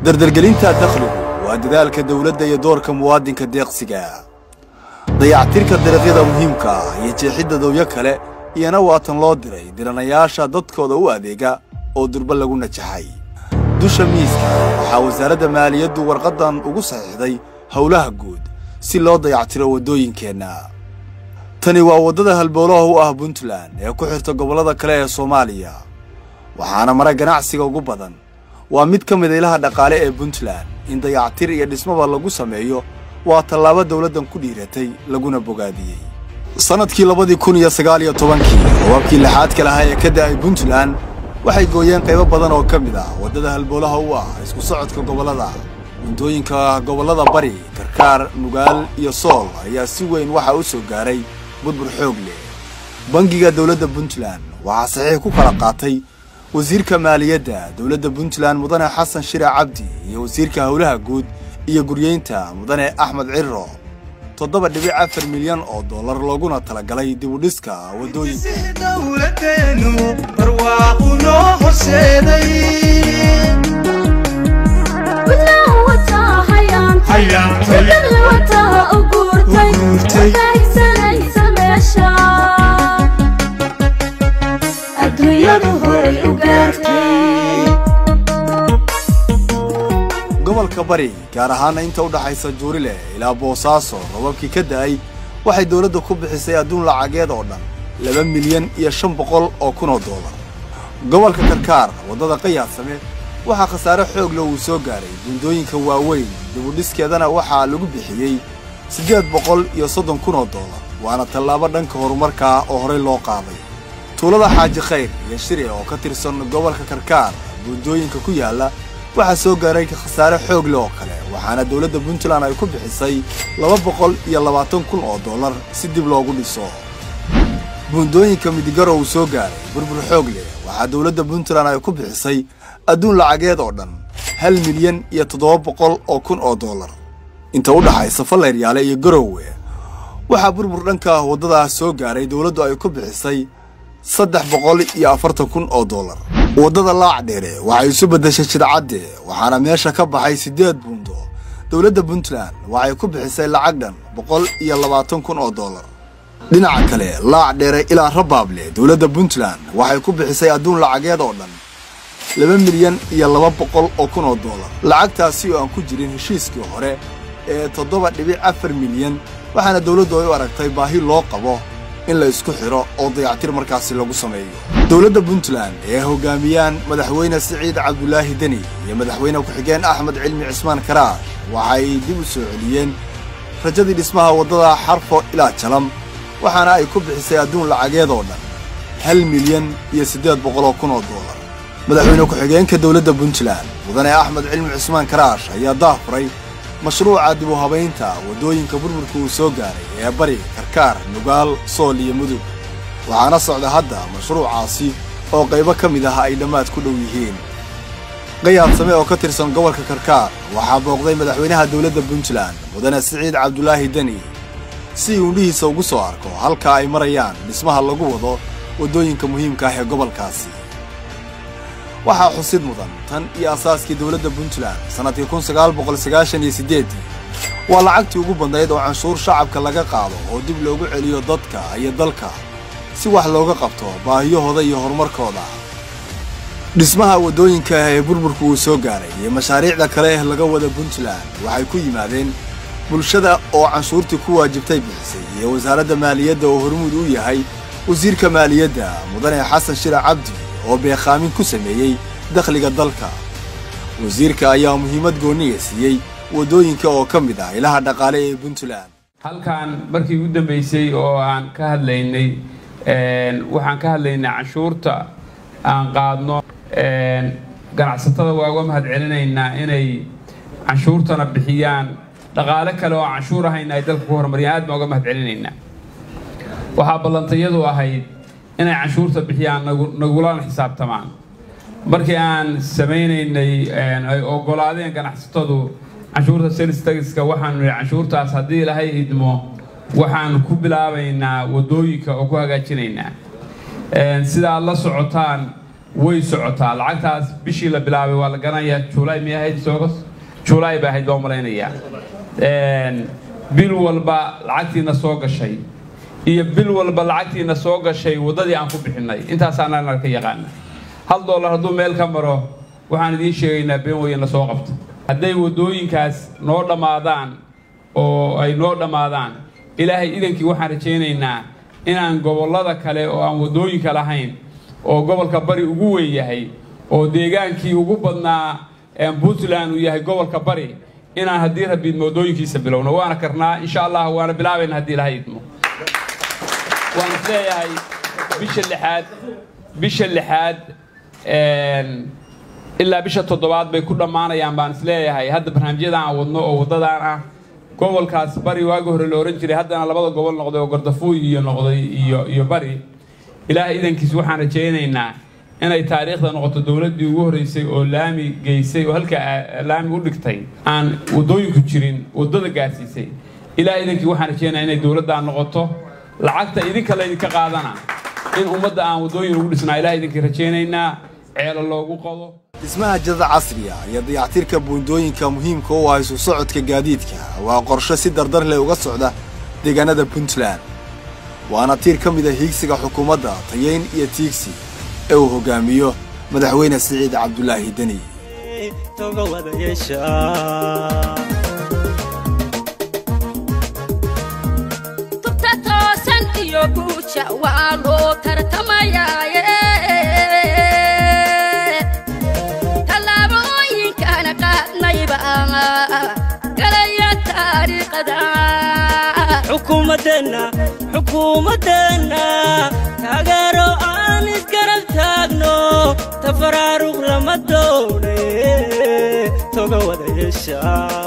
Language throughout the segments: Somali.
dardargelinta dakhligu waa dadaalka dawladda iyo doorka muwaadinka deeqsiga dayactirka dariiqyada muhiimka ah iyo jeexidda dawyo kale iyana waatan loo diray diranayaasha dadkooda u adeega oo durba lagu najaxay dusha miiska waxaa wasaaradda maaliyaddu warqaddan ugu saxiixday howlaha guud si loo dayactiro waddooyinkeenna tani waa waddada halboolaha u ah puntland ee ku xirta gobollada kale ee soomaaliya waxaana mara ganacsiga ugu badan waa mid ka mid ilaha dhaqaale ee puntland in dayactir iyo dhismaba lagu sameeyo waa tallaabo dawladdan ku dhiiratay laguna bogaadiyey sannadkii labadii kun iyo sagaal iyo tobankii roobabkii lixaadka lahaa ee ka da'ay puntland waxay gooyeen qaybo badan oo ka mid ah waddada halboolaha u ah isku socodka gobollada guntooyinka gobollada bari karkaar nugaal iyo sool ayaa si weyn waxaa u soo gaaray burbur xoog leh bangiga dawladda puntland waxaa saxiix ku kala qaatay wasiirka maaliyadda dawladda puntland mudane xasan shire cabdi iyo wasiirka howlaha guud iyo guryeynta mudane axmed cirro toddoba dhibic afar milyan oo dollar looguna talagalay dibudhiska waddooyinka dowladeenu barwaaqu noo horseeday gobolka bari gaar ahaana inta u dhaxaysa juurile ilaa boosaaso robabkii ka da'ay waxay dawladda ku bixisay adduun lacageed oo dhan laba milyan iyo shan boqol oo kun oo doolar gobolka karkaar waddada qayaadsame waxaa khasaare xoog leh uu soo gaaray buundooyinka waaweyn dibudhiskeedana waxaa lagu bixiyey siddeed boqol iyo soddon kun oo doolar waana tallaabo dhanka horumarkaa oo horey loo qaaday tuulada xaaji khayr iyo shire oo ka tirsan gobolka karkaar buundooyinka ku yaalla waxaa soo gaaray khasaare xoog leh oo kale waxaana dawladda puntland ay ku bixisay laba boqol iyo labaatan kun oo dollar si dib loogu dhiso buundooyinka midigaro uu soo gaaray burbur xoog leh waxaa dawladda puntland ay ku bixisay adduun lacageed oo dhan hal milyan iyo toddoba boqol oo kun oo dollar inta u dhaxaysa falleyryaale iyo garowe waxaa burbur dhanka waddadaas soo gaaray dawladdu ay ku bixisay saddex boqol iyo afartan kun oo dollar waddada laac dheere waxay isu beddeshay jidcadde waxaana meesha ka baxay siddeed buundo dawladda puntland waxay ku bixisay lacag dhan boqol iyo labaatan kun oo dollar dhinaca kale laac dheere ilaa rabaable dawladda puntland waxay ku bixisay adduun lacageed oo dhan laba milyan iyo laba boqol oo kun oo dollar lacagtaasi oo aan ku jirin heshiiskii hore ee toddoba dhibic afar milyan waxaana dawladdu ay u aragtay baahi loo qabo in la isku xidho oo dayactir markaasi lagu sameeyo dowladda puntland ee hoggaamiyaan madaxweyne siciid cabdulaahi deni iyo madaxweyne ku-xigeen axmed cilmi cismaan karaash waxay dib u soo celiyeen rajadii dhismaha waddada xarfo ilaa jalam waxaana ay ku bixisay adduun lacageed oo dhan hal milyan iyo siddeed boqoloo kun oo doolar madaxweyne ku-xigeenka dowladda puntland mudane axmed cilmi cismaan karaash ayaa daafuray mashruuca dib u habaynta waddooyinka burburka uu soo gaaray ee bari karkaar nugaal sool iyo mudug waxaana socda hadda mashruucaasi oo qaybo ka mid ah ay dhammaad ku dhow yihiin qayaabsame oo ka tirsan gobolka karkaar waxaa booqday madaxweynaha dowladda puntland mudane siciid cabdulaahi deni si uu indhihiisa ugu soo arko halka ay marayaan dhismaha lagu wado waddooyinka muhiimka ah ee gobolkaasi waxaa xusid mudan tan iyo asaaskii dowladda puntland sannadkii kun sagaal boqol sagaashan iyo siddeeddii waa lacagtii ugu badnayd oo canshuur shacabka laga qaado oo dib loogu celiyo dadka iyo dalka si wax looga qabto baahiyahooda iyo horumarkooda dhismaha waddooyinka ah ee burburka uu soo gaaray iyo mashaariicda kale eh laga wada puntland waxay ku yimaadeen bulshada oo canshuurtii ku waajibtay bixisay iyo wasaaradda maaliyadda oo hormuud u yahay wasiirka maaliyadda mudane xasan shira cabdi oo beekhaamin ku sameeyey dakhliga dalka wasiirka ayaa muhiimad gooniga siiyey waddooyinka oo ka mid ah ilaha dhaqaale ee puntland halkan markii ugu dambeysay oo aan ka hadlaynay waxaan ka hadlaynay canshuurta aan qaadno ganacsatada waa uga mahad celinaynaa inay canshuurtana bixiyaan dhaqaale kale oo canshuur ahayna ay dalka ku horumariyaan aad baan uga mahad celinaynaa waxaa ballantayadu ahayd inay canshuurta bixiyaan nagulana xisaabtamaan markii aan samaynaynay ay ogolaadeen ganacsatadu canshuurta sales tagiska waxaanu nihi canshuurtaas haddii ilaahay idmo waxaanu ku bilaabaynaa waddooyinka oo ku hagaajinaynaa sida aad la socotaan way socotaa lacagtaas bishii la bilaabay waa la garanayaa juulaay miyay ahayd soogos juulaay bay ahayd baa malaynayaa bil walba lacagtiina soo gashay iyo bil walba lacagtiina soo gashay waddadii aan ku bixinnay intaasaanaan ka yaqaana hal doolar hadduu meel ka maro waxaan idiin sheegaynaa been weyna soo qabto hadday waddooyinkaas noo dhammaadaan oo ay noo dhammaadaan ilaahay idankii waxaan rajaynaynaa inaan gobollada kale oo aan waddooyinka lahayn oo gobolka bari ugu weyn yahay oo deegaankii ugu badnaa puntland uu yahay gobolka bari inaan haddii rabbiidmo waddooyinkiisa bilowno waana karnaa insha allah waana bilaabayna haddii ilahay idmo waan is leeyahay bisha lixaad bisha lixaad ilaa bisha toddobaad bay ku dhammaanayaan baan is leeyahay hadda barnaamijyada aan wadno oo waddadaan ah gobolkaas bari waagi hore la ohan jiray haddana labada gobol noqday oo gardafuuy iyo noqday iyo iyo bari ilaahay idankiis waxaan rajaynaynaa inay taariikhda noqoto dowladdii ugu horreysay oo laami geysay oo halka laami u dhigtay aan waddooyinku jirin waddada gaarsiisay ilaahay idankii waxaan rajaynayaa inay dowladdaa noqoto lacagta idinka laydinka qaadana in ummadda aan waddooyin ugu dhisnaa ilahay idinkii rajaynaynaa ceelo loogu qodo dhismaha jadada casriga iyo dayactirka buundooyinka muhiimka u ah isu socodka gaadiidka waa qorshe si dardar leh uga socda deegaanada puntland waana tiir ka mid a hiigsiga xukuumadda tayayn iyo tiigsi ee uu hoggaamiyo madaxweyne siciid cabdulaahi deni tubta toosan iyo guuja waa loo tartamayaaye tallaabooyinkana qaadnayba galaya taariikhda xukuumadeenna xukuumadeenna taageero aan isgarab taagno tafaraaruq lama doone toga wada yeesha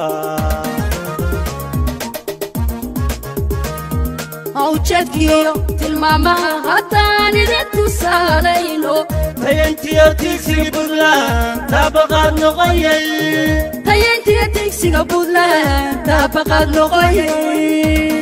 ujeedkiyo tilmaamaha haddaan idin tusaalayno tayantiyo tiigsigi buntland taabaqaad noqoyay tayayntiya tigsiga buntland taabaqaad noqoyay